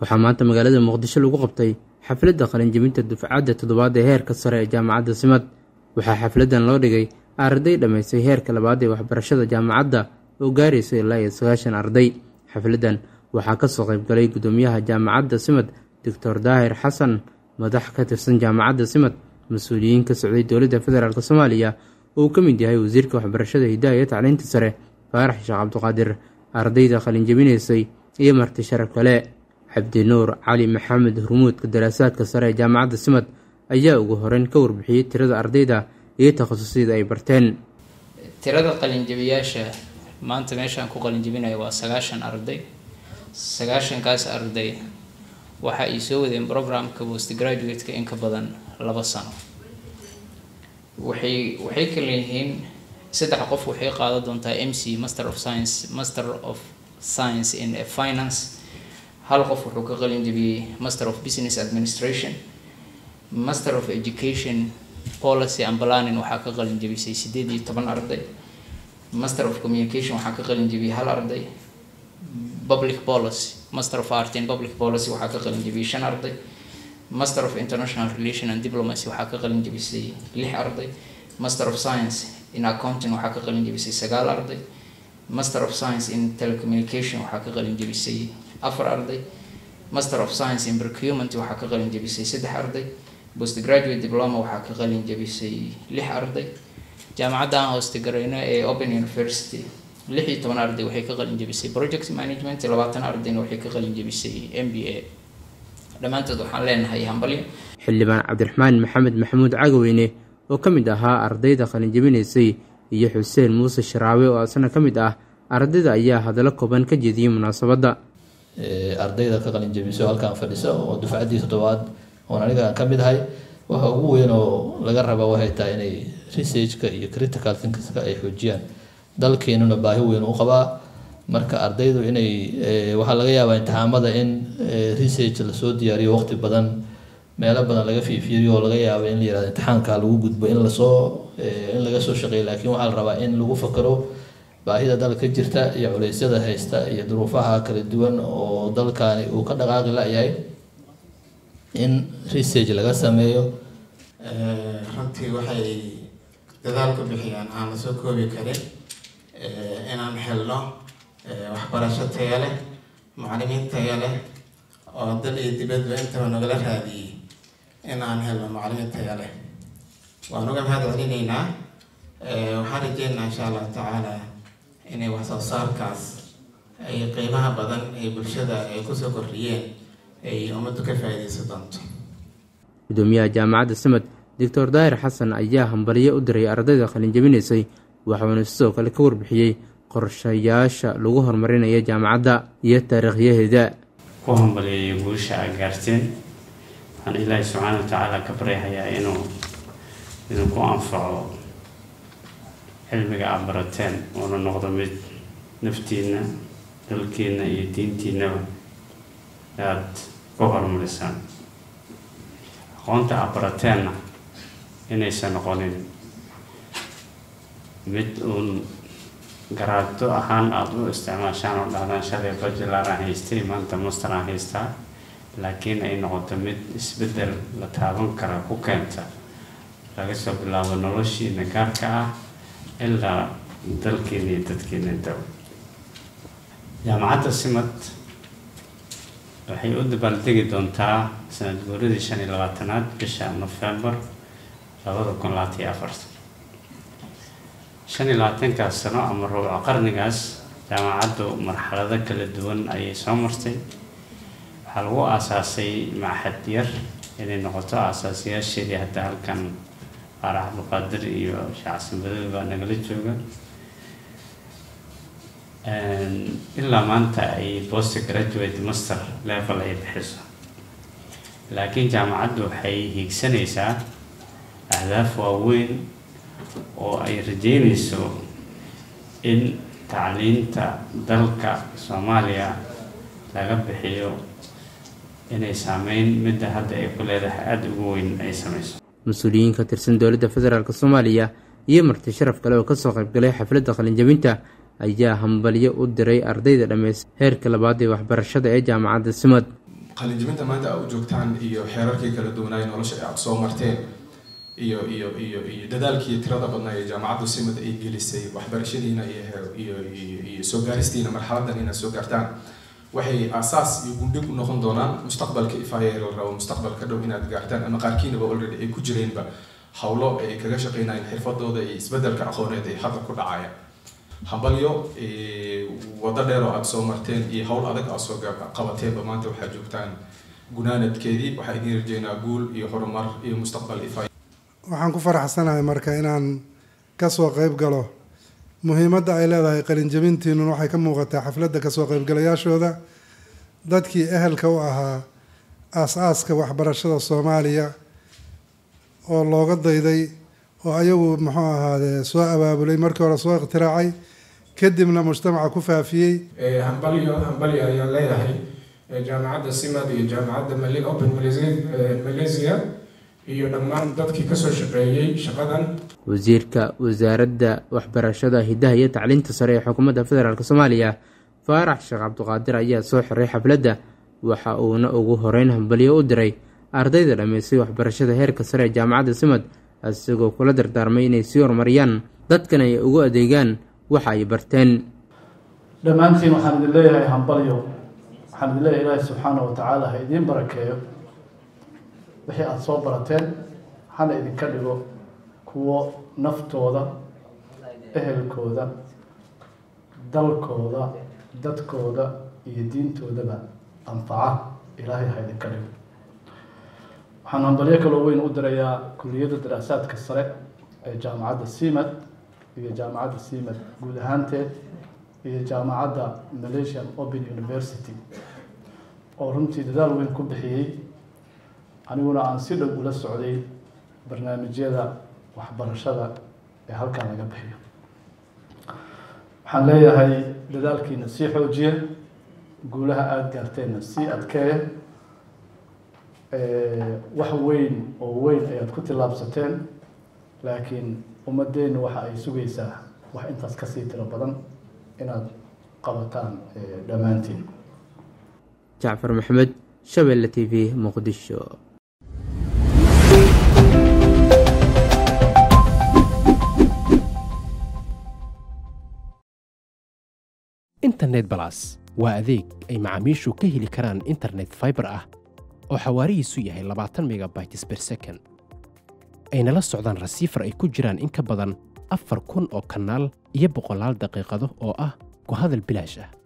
waxaa maanta magaalada muqdisho lagu qabtay xafladda qalinjebinta dufcadda toddobaad ee heerka sare ee jaamacadda simad waxaa xafladdan loo dhigay arday dhammaystay heerka labaad ee waxbarashada jaamacadda oo gaaraysa ilaa iyo sagaashan arday xafladdan waxaa kasoo qaybgalay guddoomiyaha jaamacadda simad doctor daahir xasan madax ka tirsan jaamacadda simad mas-uuliyiin ka socday dowladda federaalk soomaaliya oo uu ka mid yahay wasiirka waxbarashada hidaha iyo tacliinta sare faarax sheekh cabdiqaadir ardayda qalinjebinaysay iyo marti sharaf kale cabdinuur cali maxamed hurmuudka daraasaadka sare ee jaamacadda simad ayaa ugu horeyn ka warbixiyey tirada ardayda iyo takhasusyada ay barteen tirada qalinjabiyaasha maanta meeshaan ku qalinjabinayo waa sagaashan arday sagaashankaas arday waxa ay soo wadeen programka post graduate-ka in ka badan laba sano waxay waxay kala yihiin saddex qof waxay qaadan doontaa m c master of science master of science in finance hal qof wuxuu ka qalin jabiyey master of business administration master of education policy and planning waxaa ka qalin jabisay sideed iyo toban arday master of communication waxaa ka qalin jabiyey hal arday public policy master of art in public policy waxaa ka qalin jabiyey shan arday master of international relation and diplomacy waxaa ka qalin jabisay lix arday master of science in accounting waxaa ka qalin jabisay sagaal arday master of science in telecommunication waxaa ka qalin jabisay afar arday master of science in procurement waxaa ka qalin jabisay saddex arday postgraduate diploma waxaa ka qalin jabisay lix arday jaamacadda aan hoostegarayno ee open university lix iyo toban arday waxay ka qalin jabisay project management labaatan ardayna waxay ka qalin jabisay m b a dhammaantood waxaan leenahay hambalyo xildhibaan cabdiraxmaan maxamed maxamuud cagaweyne oo ka mid ahaa ardayda qalinjabinaysay iyo xuseen muuse sharaawe oo asna ka mid ah ardayda ayaa hadallo kooban ka jeediyey munaasabadda ardayda ka qalinjabiso halkaan fadhisa oo dufcaddii toddobaad oon aniga aan ka mid ahay waxa ugu weyn oo laga raba waxay tahay inay researchka iyo critical thinkingska ay xoojiyaan dalkeenuna baahi weyn u qabaa marka ardaydu inay waxaa laga yaabaa imtixaamada in research lasoo diyaariyo waqti badan meelo badan laga fiifiiriyo oo laga yaabo in la yirahdo imtixaanka lagu gudbo in lasoo in laga soo shaqeeyo laakiin waxaa la rabaa in lagu fakaro baahida dalka jirta iyo culeysyada haysta iyo duruufaha kala duwan oo dalkani uu ka dhaqaaqi la-yahay in research laga sameeyo runtii waxay dadaal ku bixiyaan aan lasoo koobi karin inaan helno waxbarasho taya leh macalimiin taya leh oo dal iyo dibadba intaba nagala raadiyey in aan helno macalimiin taya leh waan uga mahad celinaynaa waxaan rajeynaynaa insha allahu tacaala inay wax soo saarkaas ay qiimaha badan ee bulshada ay kusoo kordhiyeen ay ummaddu ka faa-ideysan doonto gudoomiyaha jaamacadda simad doctor daahir xasan ayaa hambaliyo u diray ardayda qalinjabinaysay waxuuna sidoo kale ka warbixiyey qorshayaasha lagu horumarinayo jaamacadda iyo taariikhyaheeda ku hambaliyayo guusha a gaarteen waxaan ilaahay subxaana wa tacaala ka baryahayaa inuu idinku anfaco cilmiga aad barateen uuna noqdo mid naftiina dalkiina iyo diintiinaba aada ku horumarisaan aqoonta aad barateenna inaysan noqonin mid uun garaado ahaan aada u isticmaashaan oo dhahdaan shalay bajilar aan haystay maanta master aan haystaa laakiin ay noqoto mid isbeddel la taaban kara ku keenta laga soo bilaabo noloshiina gaarka ah ilaa dalkiina iyo dadkiina intaba jaamacadda simad waxay u dabaaldegi doontaa sanad guuradii shan iyo labaatanaad bisha nofembar labada kun labaatan iyo afartan shan iyo labaatankaas sano ama rubuca qarnigaas jaamacaddu marxalado kala duwan ayay soo martay waxaa lagu aasaasay maxad yar inay noqoto aasaasiyaasheedii hadda halkan faarax abdulqaadir iyo shacsanbadood baa nagala jooga ilaa maanta ay post graduate master level ay bixiso laakiin jaamacaddu waxay hiigsanaysaa ahdaaf waaweyn oo ay rajeynayso in tacliinta dalka soomaaliya laga bixiyo inay saameyn midda hadda ay ku leedahay aada ugu weyn ay sameyso mas-uuliyiin ka tirsan dowladda federaalk soomaaliya iyo marti sharaf kale oo kasoo qaybgalay xafladda qalinjabinta ayaa hambalyo u diray ardayda dhammeys heerka labaad ee waxbarashada ee jaamacadda simad qalinjibinta maanta aad u joogtaan iyo xeerarkii kala duwanaay nolosha aad soo marteen iyo iyo iyo iyo dadaalkii tirada badnaa ee jaamacadda simad ay gelisay waxbarashadiina iyo iyo iyo soo gaaristiina marxaladan inaad soo gaartaan waxay aasaas iyo gundhig u noqon doonaan mustaqbalka ifaaya la rabo mustaqbalka dhow inaad gaartaan ama qaarkiinaba already ay ku jireenba howlo ay kaga shaqeynayaan xirfadooda iyo isbedelka aqooneed ay hadda ku dhacayaan hambalyo wado dheer oo aada soo marteen iyo howl adag aad soo qabateenba maanta waxaad joogtaan gunaanadkeedii waxaa idiin rajeynaa guul iyo horumar iyo mustaqbal ifaaya waxaan ku faraxsanahay marka inaan kasoo qeyb galo muhiimadda ay leedahay qalinjabintiinun waxay ka muuqataa xafladda kasoo qeybgalayaashooda dadkii ehelka u ahaa aas-aaska waxbarashada soomaaliya oo looga dayday oo ayagu muxuu ahaadee soo abaabulay markii hore soo ikhtiraacay kadibna mujtamaca ku faafiyey hambalyo hambalyo ayaan leeyahay jaamacadda simad iyo jaamacadda open malaysia iyo dhammaan dadkii kasoo shaqeeyey shaqadan wasiirka wasaaradda waxbarashada hidaha iyo tacliinta sare ee xukuumadda federaalk soomaaliya faarax sheekh cabdiqaadir ayaa soo xiray xafladda waxa uuna ugu horeyn hambalyo u diray ardayda dhammaystay waxbarashada heerka sare ee jaamacadda simad isagoo kula dardaarmay inay sii horumariyaan dadkan ay ugu adeegaan waxa ay barteen dhammaantiin waxaan idin leeyahay hambalyo waxaan idin leeyahay ilaahi subxaana wa tacaala ha idiin barakeeyo wixii aada soo barateen hana idinka dhigo kuwo naftooda ehelkooda dalkooda dadkooda iyo diintoodaba anfaca ilaahay ha idinka dhigo waxaan hambalyo kaloo weyn u dirayaa kuliyadda daraasaadka sare ee jaamacadda simad iyo jaamacadda simad guud ahaanteed iyo jaamacadda malaysian open university oo runtii dadaal weyn ku bixiyey aniguna aan si dhow ula socday barnaamijyada waxbarashada ee halkan laga bixiyo waxaan leeyahay dadaalkiina sii xoojiya guulaha aada gaarteenna sii adkeeya wax weyn oo weyn ayaad ku tillaabsateen laakiin ummadeennu waxa ay sugaysaa wax intaas kasii tiro badan inaad qabataan dhammaantiin jacfar maxamed shabeelle t v muqdisho internet balas waa adeeg ay macaamiishu ka heli karaan internet faibar ah oo xawaarihiisu yahay labaatan megabytes ber second ayna la socdaan rasiifar ay ku jiraan in ka badan afar kun oo kanaal iyo boqolaal daqiiqado oo ah ku hadal bilaash ah